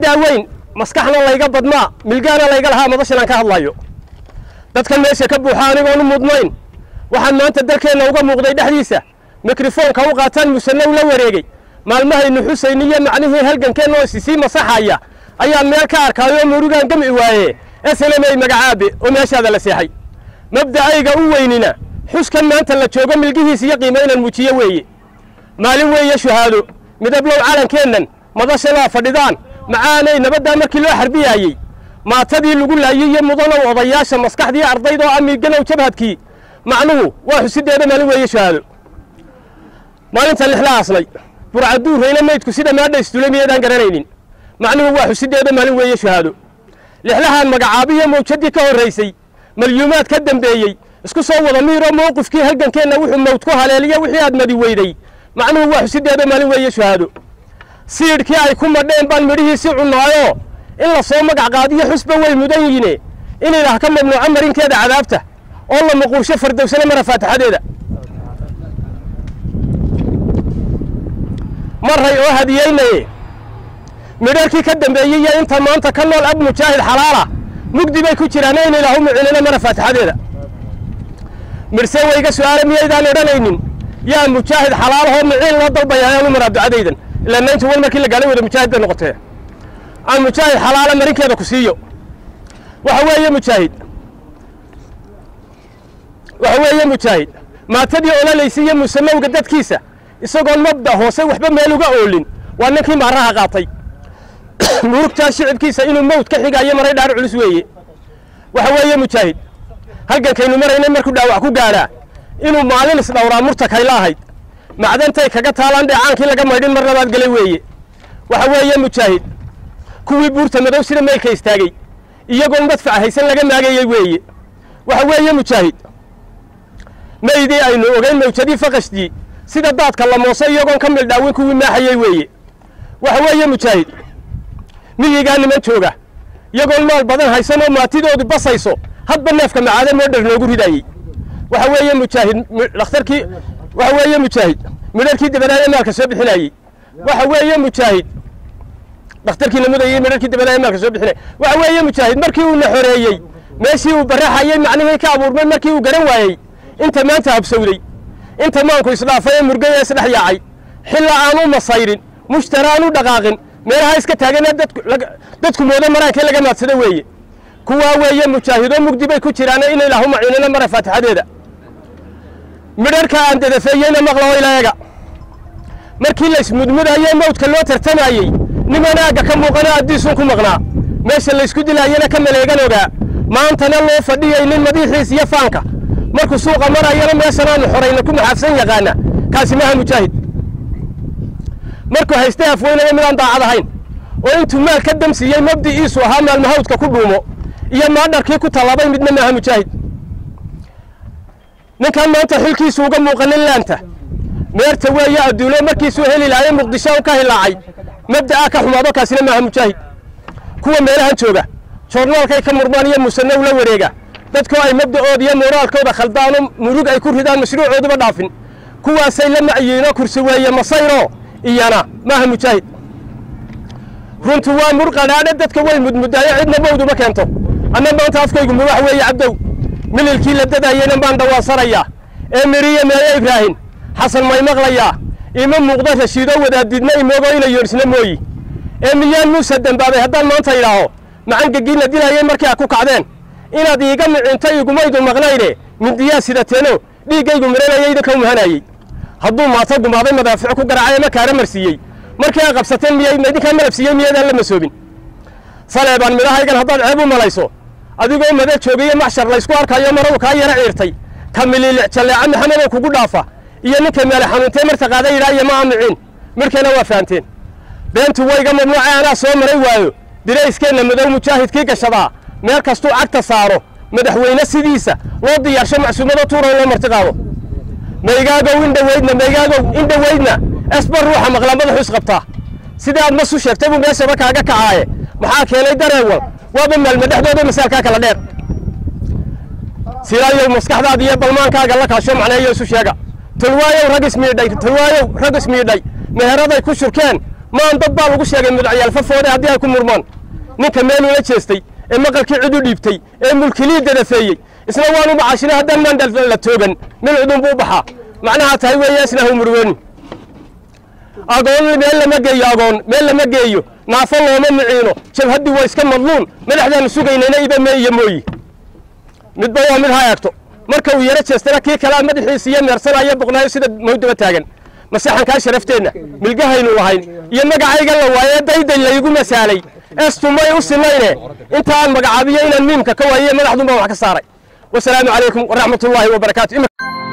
daaweyn maskaxna layga badmaa milgaana layga lahaa madashan aan ka hadlayo dadka meesha ka buuxa anigoonu mudnayn waxaan maanta dalkeenna uga muuqday dhexdiisa mikrofoonka u qaataan musanow la wareegay maalmahaynu xusayniyo macnihii halgankeenna oo isisii masaxaya ayaa meel ka arkaayo murugaan gamci waaye esalamey magacaabe oo meeshaada la seexay mabda'ayga u weynina xuskan maanta la joogo milgihiis iyo qiimo inaan muujiyo weeye maalin weeye shuhaado midablow calankeennan madashanaa fadhidaan macaanay nabaddaa markii loo xarbiyaayey maatadii lagu laayey iyo mudanow odayaasha maskaxdii ardayda oo amiiganow jabhadkii macnuhu waa xusideeda maalin weeye shuhaado maalinta lixla aslay burcaduurrayna maydku sida maadha istulay miyaydaan garanaynin macnuhu waa xusideeda maalin weeye shuhaado lixlahaan magacaabiyo mawjadii ka horraysay malyuumaad ka dambeeyey isku soo wada miiroo mowqifkii halgankeenna wuxuu mawd ku haleeliyo wixii aad madi weyday macnuhu waa xusideeda maalin weeye shuhaado siidhkii ay ku madheen baan midhihiisi cunnaayoo in la soo magac qaadiyo xusba way mudan yihiine in ilaah ka mamnuuco marinkeeda cadaabta oo la muquursho fardowsana mara faatixadeeda maray oo hadiyeynaye midharkii ka dambeeyey iyo inta maanta ka nool ab mujaahid xalaala mugdi bay ku jiraan in ilaahu mucinina mara faatixadeeda midhse wayga su'aale miyaydaan odhanaynin yaa mujaahid xalaalahoo miciin loo dalbaya ayaanu maraa ducadaydan ilaa naynti wan markii la gaalay wada mujaahid bay noqotee aan mujaahid xalaala marinkeeda ku siiyo waxa weeye mujaahid waxa weeye mujaahid maatadii ololaysa iyo musanowga dadkiisa isagoon mabda hoose waxba meel uga oolin waa ninkii maaraha qaatay murugtaa shicibkiisa inuu mawd ka xigayo maray dhaar culus weeye waxa weeye mujaahid halgankaynu maraynay markuu dhaawac ku gaadhaa inuu maalin isdhowraa murtakayla ahayd macdantay kaga taalaan dheecaankii laga maydhin mar labaad gelay weeye waxa weeye mujaahid kuwii buurta madow sida meelka istaagay iyagoon madfac haysan laga maagayey weeye waxa weeye mujaahid maydii aynu ogeyn mawjadii faqashdii sida daadka la mooso iyagoon ka mildhaawin kuwii maaxayey weeye waxa weeye mujaahid miyigaa niman jooga iyagoon maal badan haysan oo maatidoodu basayso hadba neefka macaade moodhar noogu ridaayey waxa weeye mujaahid dhakhtarkii waxa weeye mujaahid midharkii dabadaaye maalka soo bixinayey waxa weeye mujaahid dhakhtarkii namudayey midharkii dabadaaye maalka soo bixinayey waxa weeye mujaahid markii uu na xoreeyey meeshii uu baraxayey macnihii ka abuurmay markii uu garan waayey inta maanta habsowday inta maanku isdhaafay ee murgay ee isdhex yaacay xilla aan u masayrin mushtara aan u dhaqaaqin meelaha iska taagana dadku moodo maraankii laga maadsado weeye kuwaa weeye mujaahido mugdi bay ku jiraane in ilaahu maciinina mara faatixadeeda midharka aan dadafeeyeyna maqlao ilaayaga markii la ismudmudayey mawdka loo tartamayey niman aagga ka muuqana addiisuun ku maqnaa meesha laysku dilaayana ka maleegan ogaa maantana loo fadhiyey nin madiixiis iyo faanka markuu suuqa marayana meeshan aanu xorayna ku maxaafsan yaqaana kaasi maaha mujaahid markuu haystay afweynaya midaan daacad ahayn oo intuu maal ka damsiiyey mabdi'iisu ahaa maalmahawdka ku dhuumo iyo maadharkii ku tallaabay midna maaha mujaahid ninkan maanta xilkiisu uga muuqanin laanta meerta weeye adduulo markiisuu heli lahaye muqdisho u ka hilaacay mabda'a ka xumaado kaasina maaha mujaahid kuwa meelahan jooga joornaalkay ka murmaan iyo musanow la wareega dadkoo ay mabda'ooda iyo muuraalkooda khaldaano murug ay ku ridaan mashruucooduba dhaafin kuwaasay la macyiinoo kursi weeye masayro iyana maaha mujaahid runtu waa murqadhaadhe dadka way mudmudaayo cidna mawduma keento anna maanta afkaygu muwax weeye cabdow mililkii la dadaayeyna baan dhawaasanayaa ee miriye meeye ibraahin xasan may maqlayaa ima muuqda rashiido wadaadidna imoogo ina yoodhisna mooyi ee miyaan muuse dembaabay haddaan maanta idhaaho macangegiina dilayey markii a ku kacdeen inaad iiga micinto igumaydu maqnayne mindiyaa sidateeno dhiiggaygu miranaya idinka muhanayey hadduu maato gumaaday madaafic ku garaacay ama kaara marsiiyey markii aa qabsateen miyay idinkaa malabsiiyey miyaydaan la masoobin saleebaan midhahaygan haddaad ceeb u malayso adigoo mada joogayo maxshar laysku arkayo marow kaa yara ciirtay ka miliilic jalleeca maxamedoo kugu dhaafa iyo ninka meele xanuuntee marta qaada yidhaa iyo ma aamiciin midhkeena waa fahanteen beentu wayga mamnuuce anaa soo maray waayo dirayskeenna madow mujaahidkii gashadaa meel kastuu cagta saaro madaxweyne sidiisa loo diyaarsho macsuumado tuura in loo marti qaado maygaagow indhaweydna maygaagow indhaweydna esbar ruuxa maqlaa madaxu isqabtaa sidii aad masu sheegtay buu meeshaba kaaga kacaaye maxaa keenay dareewal waaba maalma dhexdooda masaalkaa kala dheer silaayow maskaxdaada iyo balmaankaaga la kaasho macneeyo isu sheega tolwaayow rag ismiidhay tolwaayow rag ismiidhay meheraday ku shurkeen maan dad baa lagu sheegay mudacyaal fafoode haddii ay ku murmaan ninka meel ula jeestay ee maqalkii cid u dhiibtay ee mulkilii dadafeeyey isna waanu macaashina haddaan maan la toogan mil cudun buu baxaa macnaha tahay weeye isna ha murgooni agoon meel lama geeyo agoon meel lama geeyo naafo looma miciino jabhaddii waa iska madluun madaxdaanu sugaynayna iba me iyo mooyi midba waa mid ha eegto marka uu yaro jeestana kii kalea madaxiisa iyo meersanaya boqnaayo sida mawdaba taagan masaxankaa sharafteenna milgahaynu lahayn iyo magacayga la waaye dayday laygu masaalay estumay u sinayne intaan magacaabiyo inaan miimka ka waayiye madaxdun baan wax ka saaray wasalaamu calaykum waraxmatullaahi wabarakaatu